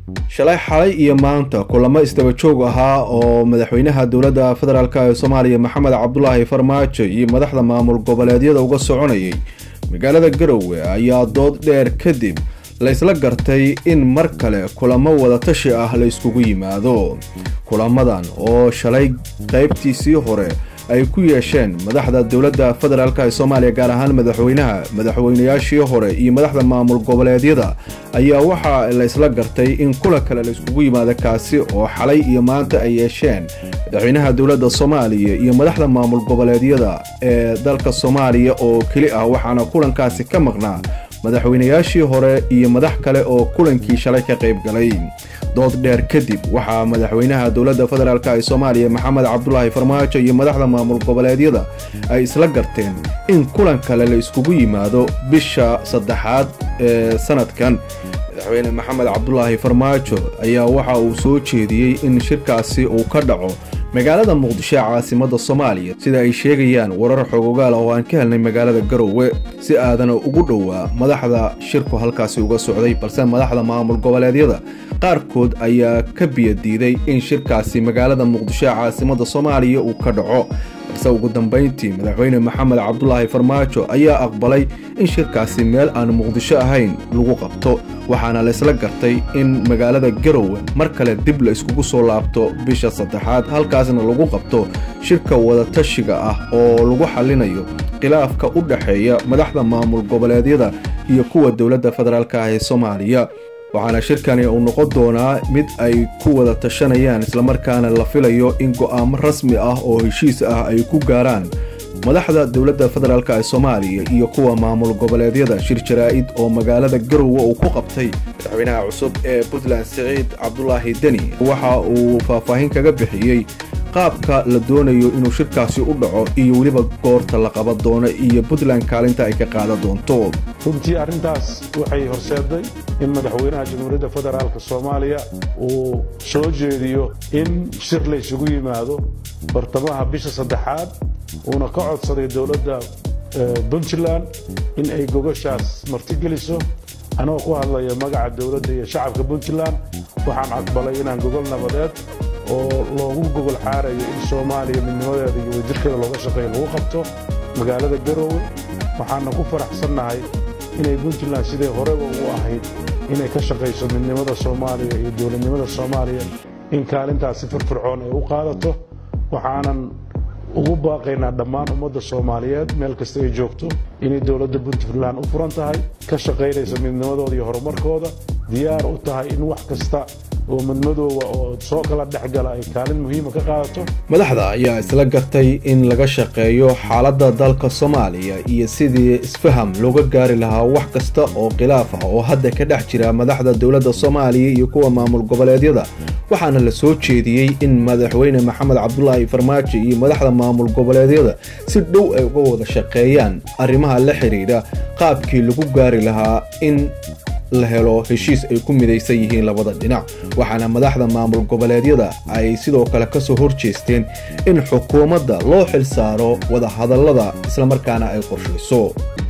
shalay xalay iyo maanta kulamo isdaba joog ahaa oo madaxweynaha dowladda federaalk ee soomaaliya maxamed cabdulaahi farmaajo iyo madaxda maamul goboleedyada uga soconayay magaalada garowe ayaa dood dheer kadib la isla gartay in mar kale kulamo wadatashi ah la iskugu yimaado kulamadan oo shalay qaybtiisii hore ay ku yeesheen madaxda dowladda federaalk ee soomaaliya gaar ahaan madaxweynaha madaxweynayaashii hore iyo madaxda maamul goboleedyada ayaa waxaa la isla gartay in kulan kale la iskugu yimaado kaasi oo xalay iyo maanta ay yeesheen madaxweynaha dowladda soomaaliya iyo madaxda maamul goboleedyada ee dalka soomaaliya oo keli ah waxaana kulankaasi ka maqnaa madaxweynayaashii hore iyo madax kale oo kulankii shalay ka qayb galay dood dheer kadib waxaa madaxweynaha dowladda federaalk ee soomaaliya maxamed cabdulaahi farmaajo iyo madaxda maamul goboleedyada ay isla garteen in kulan kale la iskugu yimaado bisha saddexaad ee sanadkan madaxweyne maxamed cabdulaahi farmaajo ayaa waxa uu soo jeediyey in shirkaasi uu ka dhaco magaalada muqdisho ee caasimada soomaaliya sida ay sheegayaan warar xogogaal ah oo aan ka helnay magaalada garowe si aadana ugu dhowaa madaxda shirku halkaasi uga socday balse madaxda maamul goboleedyada qaarkood ayaa ka biyadiiday in shirkaasi magaalada muqdisho ee caasimada soomaaliya uu ka dhaco balse ugu dambayntii madaxweyne maxamed cabdulaahi farmaajo ayaa aqbalay in shirkaasi meel aan muqdisho ahayn lagu qabto waxaana la isla gartay in magaalada garowe mar kale dib la iskugu soo laabto bisha saddexaad halkaasna lagu qabto shirka wadatashiga ah oo lagu xallinayo khilaafka u dhexeeya madaxda maamul goboleedyada iyo kuwa dowladda federaalk ah ee soomaaliya waxaana shirkani uu noqon doonaa mid ay ku wada tashanayaan islamarkaana la filayo in go'aamo rasmi ah oo heshiis ah ay ku gaaraan madaxda dowladda federaalk ee soomaaliya iyo kuwa maamul goboleedyada shir jaraa'id oo magaalada garowe uu ku qabtay madaxweynaha cusub ee puntland siciid cabdulaahi deni waxa uu faahfaahin kaga bixiyey qaabka la doonayo inuu shirkaasi u dhaco iyo weliba goorta la qaban doono iyo puntland kaalinta ay ka qaadan doonto runtii arrintaas waxay horseeday in madaxweynaha jamhuuriyadda federaalk soomaaliya uu soo jeediyo in shir la ysugu yimaado bartamaha bisha saddexaad uuna ka codsaday dowladda puntland in ay gogoshaas martigeliso anagoo ku hadlaya magaca dowladda iyo shacabka puntland waxaan aqbalay inaan gogol nabadeed oo loogu gogol xaarayo in soomaaliya midnimadeeda iyo wadajirkeeda looga shaqeeyo lagu qabto magaalada garowe waxaana ku faraxsannahay inay puntland siday horeba u ahayd inay ka shaqayso midnimada soomaaliya iyo dowladnimada soomaaliya in kaalintaasi firfircoon ay u qaadato waxaanan ugu baaqaynaa dhammaan ummadda soomaaliyeed meel kasta ay joogto inay dowladda puntland u furan tahay ka shaqaynayso midnimadooda iyo horumarkooda diyaar u tahay in wax kasta oo madmadooba oo soo kala dhexgala ay kaalin muhiima ka qaadato madaxda ayaa isla gartay in laga shaqeeyo xaaladda dalka soomaaliya iyo sidii isfaham looga gaari lahaa wax kasta oo khilaaf ah oo hadda ka dhex jira madaxda dowladda soomaaliya iyo kuwa maamul goboleedyada waxaana la soo jeediyey in madaxweyne maxamed cabdulaahi farmaajo iyo madaxda maamul goboleedyada si dhow ay uga wada shaqeeyaan arrimaha la xidhiidha qaabkii lagu gaari lahaa in la helo heshiis ay ku midaysan yihiin labada dhinac waxaana madaxda maamul goboleedyada ay sidoo kale ka soo horjeesteen in xukuumadda loo xil saaro wadahadallada islamarkaana ay qorshayso